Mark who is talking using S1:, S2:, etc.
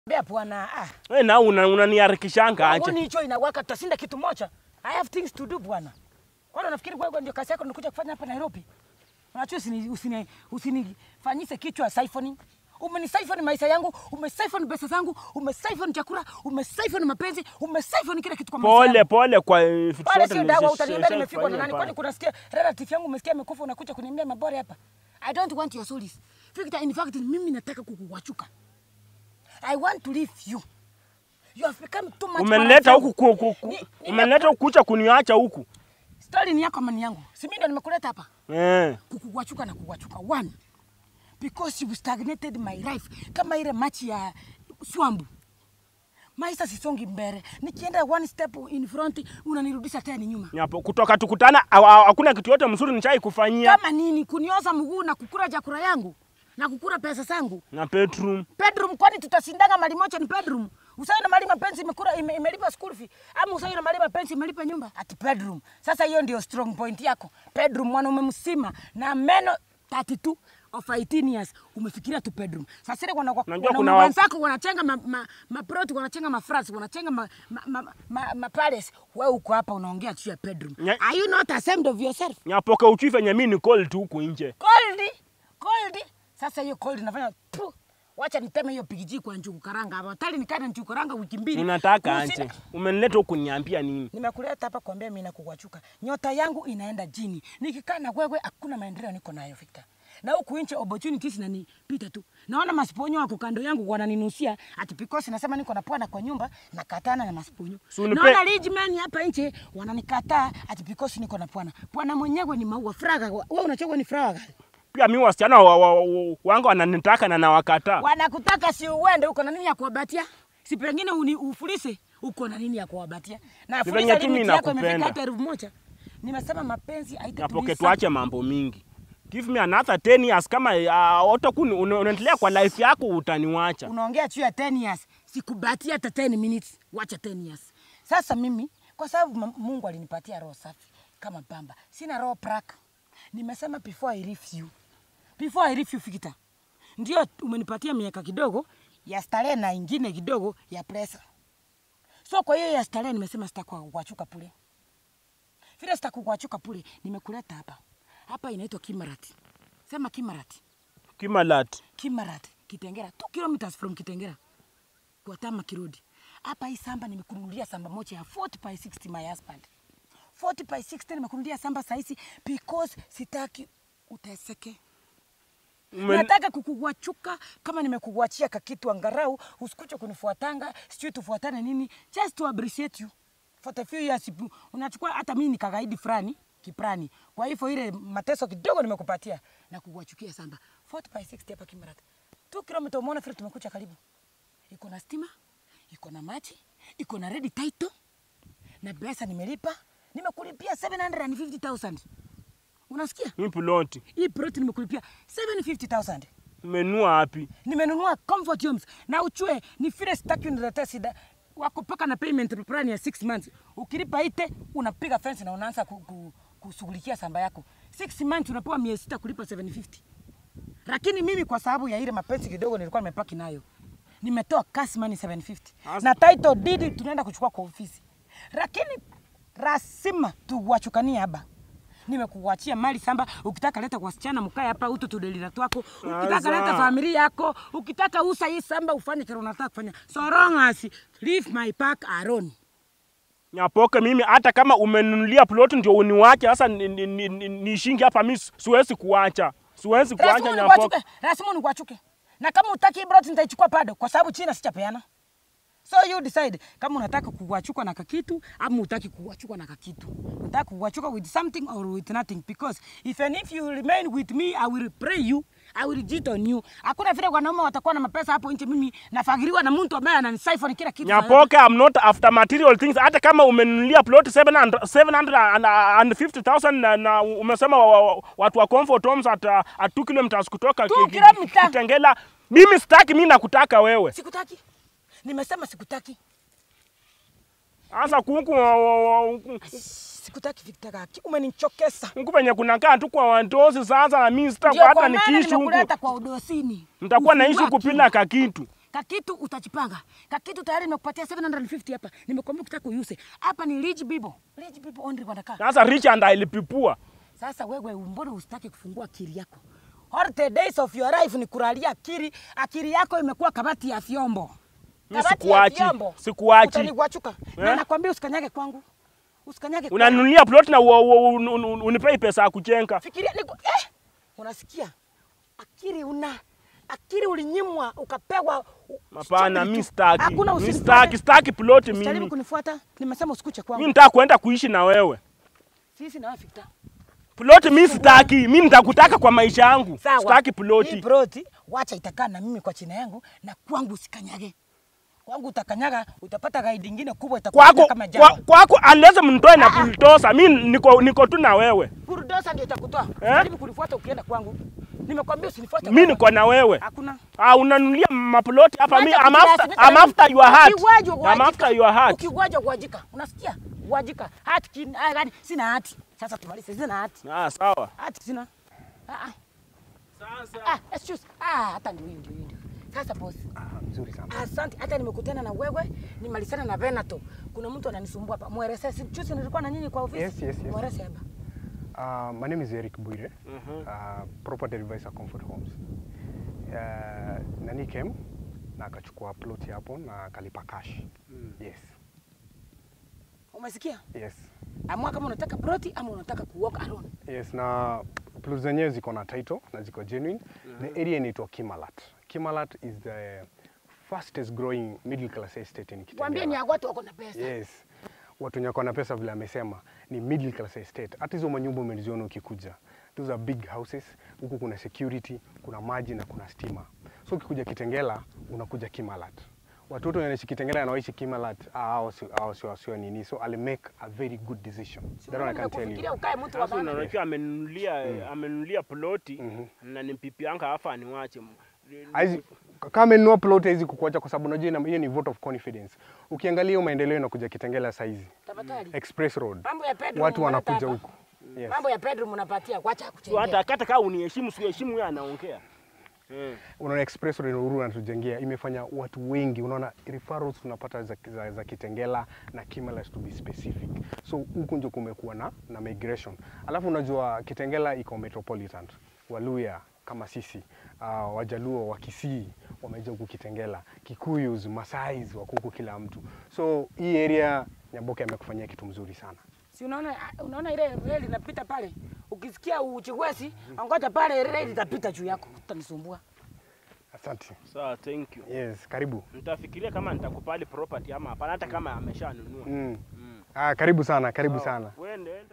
S1: Bea bwana, ah.
S2: Wewe na una unaniharikishanga aje?
S1: Mbona hicho inawaka tutashinda kitu moja? I have things to do bwana. Kwani unafikiri wewe ndio kazi yako unakuja kufanya hapa Nairobi? Unajua usini usini usinifanyise kichwa siphoning. Umenisyphon maisha yangu, umesiphon pesa zangu, umesiphon chakula, umesiphon mapenzi, umesiphon kila kitu kwa maisha
S2: Pole
S1: yangu.
S2: pole kwa eh, vitu
S1: Pale
S2: zote
S1: sio dawa,
S2: nilizo-
S1: utaniambia
S2: nilishafanyia
S1: nimefikwa na nani?
S2: pale.
S1: Kwani kunasikia relative yangu umesikia amekufa unakuja kuniambia mabore hapa? I don't want your souls. Victor, in fact mimi nataka kukuwachuka. I want to leave you. You have become too much.
S2: Umenileta
S1: for
S2: huku ku, ku, ku,
S1: Ni- ni-
S2: umenileta huku kucha kuniacha huku.
S1: Story ni yako ama ni yangu? Si mimi ndo nimekuleta hapa.
S2: Eh.
S1: Kukuwachuka na kuwachuka. One, because you stagnated my life kama ile machi ya swambu. Maisha sisongi mbele. Nikienda one step in front unanirudisha tena nyuma.
S2: Nyapo kutoka tukutana ha- ha- hakuna kitu yote mzuri nishai kufanyia
S1: Kama nini? Kunioza mguu na kukula chakula yangu na kukula pesa zangu.
S2: na bedroom.
S1: bedroom kwani tutasindanga mali moja ni bedroom usawi na mali mapenzi imekula ime, imelipa school fee ama usawi na mali mapenzi imelipa nyumba ati bedroom sasa hiyo ndio strong point yako bedroom mwanaume msima na meno 32 of 18 years umefikiria tu bedroom sasa ile wana
S2: Unajua
S1: wana
S2: kuna wa-
S1: wenzako wanachenga ma, ma, ma proti wanachenga ma France wanachenga ma, ma, ma, ma, ma palace wewe uko hapa unaongea juu ya bedroom
S2: Nya-
S1: are you not ashamed of yourself
S2: Nyapoke uchife venye mimi ni cold tu huku nje.
S1: cold cold sasa hiyo cold nafanya tu wacha niteme hiyo pigiji kwa njugu karanga hapa tali nikana njugu karanga wiki mbili
S2: Unataka
S1: Usina-
S2: anje. Umenileta huku niambia nini?
S1: nimekuleta hapa kuambia mimi nakuwachuka nyota yangu inaenda chini nikikaa na wewe hakuna maendeleo niko nayo Victor na huku nje opportunities nanipita tu naona masiponyo wako kando yangu wananinusia ati because nasema niko na pwana kwa nyumba nakatana na masiponyo
S2: Si unipe-
S1: naona rich man hapa nje wananikataa ati because niko na pwana pwana mwenyewe ni maua fraga wewe unachogwa ni fraga gani
S2: Pia mimi wasichana wa, wa, wa, wangu wananitaka na nawakataa.
S1: wanakutaka si uende, uko na nini ya kuwabatia? Si pengine uni ufulise, uko na nini ya kuwabatia? Na
S2: Ni
S1: fulisa
S2: venye tu mimi
S1: limit yako imefika
S2: nakupenda.
S1: hata elfu moja. Nimesema mapenzi
S2: Nyapoke
S1: haitatuliza.
S2: tuache mambo mingi. Give me another 10 years kama uh, utakuwa una- unaendelea kwa life yako utaniwacha.
S1: Unaongea juu ya 10 years, sikubatia hata 10 minutes, wacha 10 years. Sasa mimi kwa sababu ma- Mungu alinipatia roho safi kama pamba, sina roho praka. Nimesema before I leave you, before I leave you Fikita, ndio umenipatia miaka kidogo ya starehe na ingine kidogo ya presa. So kwa hiyo ya starehe nimesema sitakuachuka pule, vile sitakuachuka pule, nimekuleta hapa hapa, inaitwa Kimarati. Sema Kimarati.
S2: Kimalat.
S1: Kimarat, Kitengera, 2 kilometers from Kitengera kwa Tama Kirodi. Hapa hii samba nimekununulia samba moja ya 40 by 60 my husband. 40 by 60 nimekununulia samba sahizi because sitaki uteseke.
S2: Umen-
S1: Nataka kukuwachuka kama nimekuwachia kakitu angarau, usikuje kunifuatanga, sijui tufuatane nini, just to appreciate you. For the few years you- unachukua hata mimi nikagaidi fulani kiprani. Kwa hivyo ile mateso kidogo nimekupatia na kuwachukia samba. 40 by 60 hapa Kimarat. 2 km umeona vile tumekuja karibu. Iko na stima, iko na maji, iko na ready title na pesa nimelipa. Nimekulipia 750,000. Unasikia?
S2: Mimi ploti.
S1: Hii plot nimekulipia 750,000.
S2: Umenunua wapi?
S1: Nimenunua Comfort Homes na uchue ni vile sitaki uniletee shida. Wako paka na payment plan ya 6 months. Ukilipa ite unapiga fence na unaanza ku, ku, kushughulikia samba yako. 6 months unapewa miezi sita kulipa 750. Lakini mimi kwa sababu ya ile mapenzi kidogo nilikuwa nimepaki nayo. Nimetoa cash money 750.
S2: As-
S1: Na title deed tunaenda kuchukua kwa ofisi. Lakini lazima tuwachukanie hapa. Nimekuachia mali samba, ukitaka leta kwa wasichana mkae hapa utu tudelila twako, ukitaka
S2: Sasa.
S1: leta familia yako, ukitaka usa hii samba ufanye kile unataka kufanya. So long as leave my park alone.
S2: Nyapoke mimi hata kama umenunulia ploti ndio uniwache sasa ni- ni- ni- ni- nishingi hapa mimi siwezi kuacha. Siwezi kuacha
S1: Lazima
S2: Nyapoke.
S1: nikuachuke, lazima nikuachuke. Na kama utaki hii brot nitaichukua bado kwa sababu China sichapeana. So you decide kama unataka kuwachukua na kakitu ama utaki kuwachukua na kakitu. Unataka kuwachukua with something or with nothing because if and if you remain with me I will pray you I will cheat on you. Hakuna vile wanaume watakuwa na mapesa hapo nje, mimi nafagiriwa na mtu ambaye ananisiphon kila kitu.
S2: Nyapoke, I'm not after material things. Hata kama umenunulia plot 700 750,000 na, na umesema wa, wa, watu wa comfort homes at, uh, at 2 kilometers kutoka
S1: Two
S2: ki- ki-
S1: kilometers?
S2: Kitengela. Mimi sitaki, mimi nakutaka wewe.
S1: Sikutaki. Nimesema sikutaki.
S2: Sasa kuku wa- wa- wa-
S1: Sikutaki Victor Kaki. Umenichokesa.
S2: huku penye kunakaa tu kwa wandozi sasa, na mimi
S1: Ndio
S2: sitakuwa hata
S1: kwa maana
S2: nikiishi huku,
S1: nimekuleta kwa udosini.
S2: nitakuwa naishi
S1: Ufungua
S2: huku
S1: akili.
S2: bila kakitu.
S1: Kakitu utachipanga. Kakitu tayari nimekupatia 750 hapa. Nimekwambia ukitaka uuse. Hapa ni rich people. Rich people only wanakaa.
S2: Sasa rich and ilipipua.
S1: Sasa wewe mbona usitaki kufungua akili yako? All the days of your life ni kulalia akili. Akili yako imekuwa kabati ya vyombo.
S2: Mimi
S1: Kabati ya
S2: sikuachi,
S1: vyombo.
S2: sikuachi.
S1: Utaniguachuka. Na
S2: Eh?
S1: nakwambia usikanyage kwangu. Usikanyage kwangu.
S2: Unanunulia plot na u- u- un- un- unipei pesa ya kujenga.
S1: Fikiria niko eh, unasikia? Akili una akili ulinyimwa ukapewa. u-
S2: Hapana,
S1: stupid
S2: mimi
S1: tu.
S2: sitaki.
S1: Hakuna
S2: Mimi
S1: usinifuate.
S2: sitaki, sitaki plot
S1: Usijaribu
S2: mimi.
S1: kunifuata. Nimesema usikuche kwangu.
S2: Mimi nitaka kwenda kuishi na wewe.
S1: Sisi na wewe Victor.
S2: Plot mimi sitaki. Mimi nitakutaka kwa maisha yangu.
S1: Sawa.
S2: Sitaki
S1: Hii
S2: ploti.
S1: ploti wacha itakaa na mimi kwa china yangu na kwangu usikanyage. Kwangu utakanyaga utapata gaidi ingine kubwa itakuwa
S2: Kwako
S1: kama
S2: kwa-
S1: jana.
S2: kwako unless mnitoe na
S1: Ah, ah.
S2: bulldozer. Mimi niko niko tu na wewe.
S1: Bulldozer ndio itakutoa. Jaribu kunifuata ukienda kwangu. Nimekwambia usinifuate.
S2: Mimi
S1: kwangu.
S2: niko na wewe.
S1: Hakuna.
S2: Ah, unanunulia maploti hapa mimi
S1: Wacha
S2: I'm after,
S1: kujilazimisha
S2: I'm
S1: na
S2: after
S1: mimi.
S2: your heart.
S1: Ukiwajwa
S2: I'm
S1: kuwajika.
S2: after your heart.
S1: Ukiwajwa kuwajika. Unasikia? Kuwajika. Hati kin, ah, gani? Sina hati. Sasa tumalize sina hati.
S2: Ah, sawa.
S1: Hati sina. Ah ah.
S2: Sasa
S1: Ah, excuse. Ah, hata ndio hiyo ndio hiyo. Sasa boss.
S3: Ah, mzuri sana.
S1: Asante, hata nimekutana na wewe, nimalizana na Venato. Kuna mtu ananisumbua hapa. Mweleze, si juzi nilikuwa na nyinyi kwa ofisi.
S3: Yes, yes, yes.
S1: Mweleze hapa.
S3: Uh, my name is Eric Buire, uh, property advisor Comfort Homes. Uh, nani came na akachukua plot hapo na akalipa cash. Yes.
S1: Umesikia?
S3: Yes.
S1: Amua kama unataka ploti ama unataka kuwalk alone.
S3: Yes, na plot zenyewe ziko na title na ziko genuine. The area inaitwa Kimalat. Kimalat is the fastest growing middle class estate in
S1: Waambie ni
S3: Kitengela.
S1: ya watu wako na pesa.
S3: Yes. Watu wenye wako na pesa vile amesema ni middle class estate. Hata hizo manyumba umeziona ukikuja. Those are big houses. Huku kuna security, kuna maji na kuna stima. So ukikuja Kitengela unakuja Kimalat. Watoto wenye wanaishi Kitengela na wanaishi Kimalat, ah, hao si hao sio sio nini. So I'll make a very good decision.
S1: Si
S3: That one I can tell
S1: nimekufikiria
S3: you.
S1: ukae mtu wa
S2: sasa
S1: maana.
S2: unajua amenunulia amenunulia ploti na ni pipi yangu afa aniwache.
S3: Haizi kama amenunua plot hizi kukuacha kwa sababu unajua ina- hiyo ni vote of confidence. Ukiangalia hiyo maendeleo inakuja Kitengela saa hizi.
S1: Tafadhali.
S3: Express Road.
S1: Mambo ya bedroom
S3: Watu
S1: unaleta
S3: wanakuja
S1: hapa.
S3: huku. Yes.
S1: Mambo ya bedroom unapatia, wacha
S2: So
S1: kuchengea.
S2: hata hata kama uniheshimu siheshimu yeye anaongea. Eh.
S3: unaona express road Uhuru anatujengea imefanya watu wengi, unaona referrals tunapata za, za, za Kitengela na Kimalat to be specific. So huku ndio kumekuwa na, na migration. Alafu unajua Kitengela iko metropolitan, Waluya kama sisi uh, Wajaluo wa Kisii wameja huku Kitengela, Kikuyus, Masais wako huku kila mtu. So hii area Nyamboke amekufanyia kitu mzuri sana.
S1: Si unaona unaona ile reli inapita pale. Ukisikia uchigwesi, ngoja pale reli itapita juu yako. Utanisumbua.
S3: Asante.
S2: Sawa, thank you.
S3: Yes, karibu.
S2: Nitafikiria kama nitakupali property ama hapana hata kama ameshanunua.
S3: Mm. Ah, karibu sana, karibu
S2: Sawa.
S3: sana.
S2: Wende.